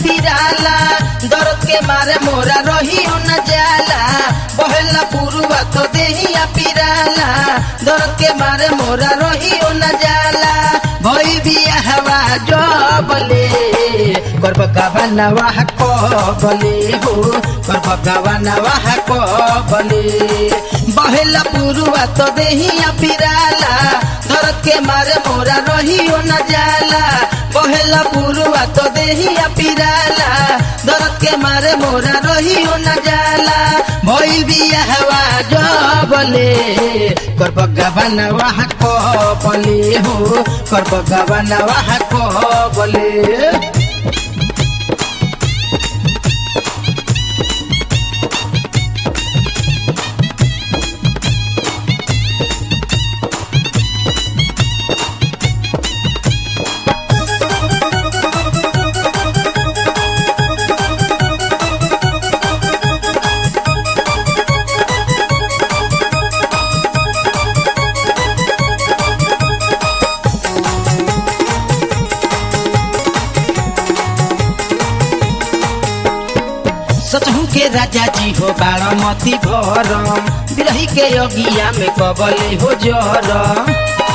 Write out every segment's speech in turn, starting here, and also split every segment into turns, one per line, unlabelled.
पिराला दर्द के मारे मोरा रहियो न जाला बहेला पुरुआ तो देहिया पिराला दर्द के मारे मोरा रहियो न जाला भई बिया हवा जबले कर बगावा नवाह को बले हो कर बगावा नवाह को बले बहेला पुरुआ तो देहिया पिराला दर्द के मारे मोरा रहियो न जाला बहेला पुरुआ तो देहिया पिराला दर्द के मारे मोरा रहियो न जाला भइल बिया हवा जबले कर बगावन वाह को बले हो कर बगावन वाह को बले सचहु के राजा जी हो बारामती भरम बिरही के अगिया में कबले हो जरम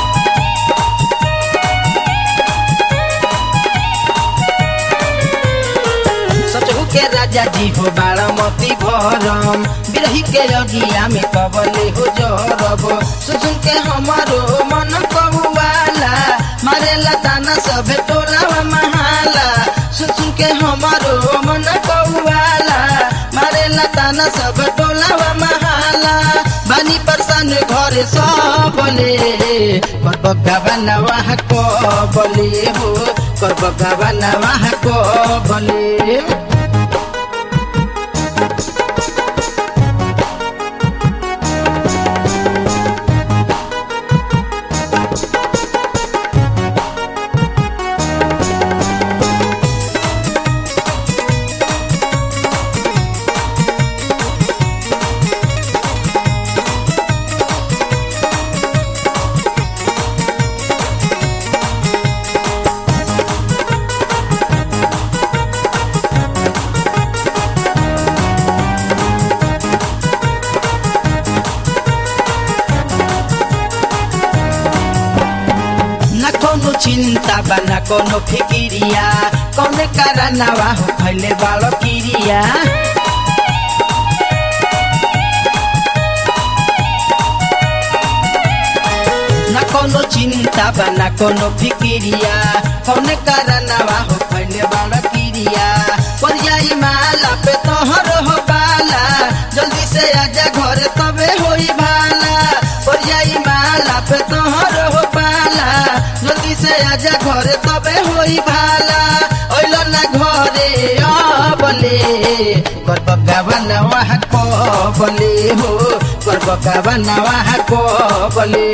सचहु के राजा जी हो बारामती भरम बिरही के अगिया में कबले हो जरब सुसुन के हमारो मन कबुआला मारेला ताना सभे टोलावा महाला सुसुन के हमारो मन कौआला मारेला ताना सब टोलावा महाला बानी परसान घरे सबले कर बगावन वाह को बले हो कर बगावन वाह को बले न कोनो चिंता बा न कोनो फिकिरिया कौन कारनावा हो खैले बालो किरिया न कोनो चिंता बा न कोनो फिकिरिया कौन कारनावा हो खैले बालो किरिया पर जाई माला पे तोहर हो बाला जल्दी से आजा घर तबे होई भाला पर जाई माला पे तोहर हो बाला जल्दी से आजा घरे तबे होई भाला ओइलो ना घरे अबले कर बगावन वाह को बले हो कर बगावन वाह को बले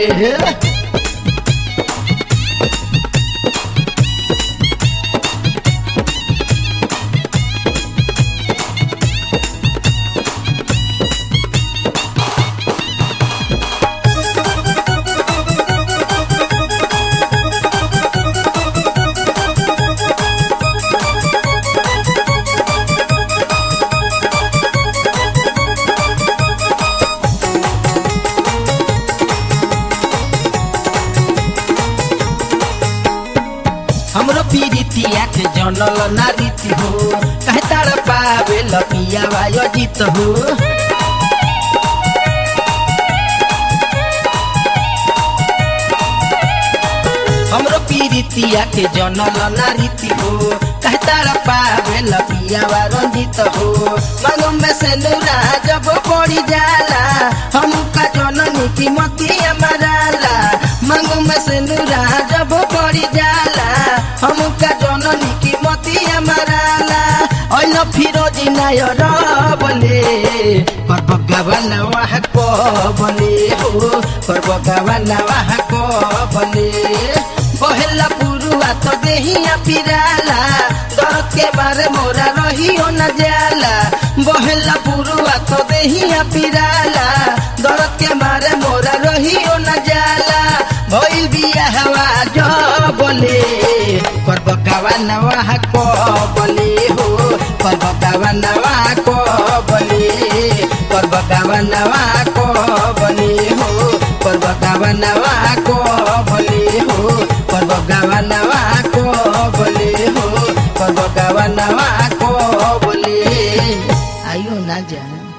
हमरो पीरितिया के जनल नारीति हो कहे तार पावे लपिया वायो जीत हो हमरो पीरितिया के जनल नारीति हो कहे तार पावे लपिया वा रंजित हो मांगो में से नूरा जब पड़ी जाला हम का जननी की मतिया मराला मांगो में से नूरा जब पड़ी जाला हम का जननी की मतिया मराला ओइल फिरोजी नायर बले कर भगवान वाह को बले हो कर भगवान वाह को बले बहेला पुरुआ तो देहिया पिराला दर्द के बारे मोरा रहियो न जाला बहेला पुरुआ तो देहिया पिराला दर्द के मारे मोरा रहियो न जाला भइल बिया हवा जो बोले कर बगावा नवा को बोले हो पर्व गावनवा को बने पर्व गावनवा को बने हो पर्व गावनवा को बने हो पर्व गावनवा को बने हो पर्व गावनवा को बोले आइयो ना जाए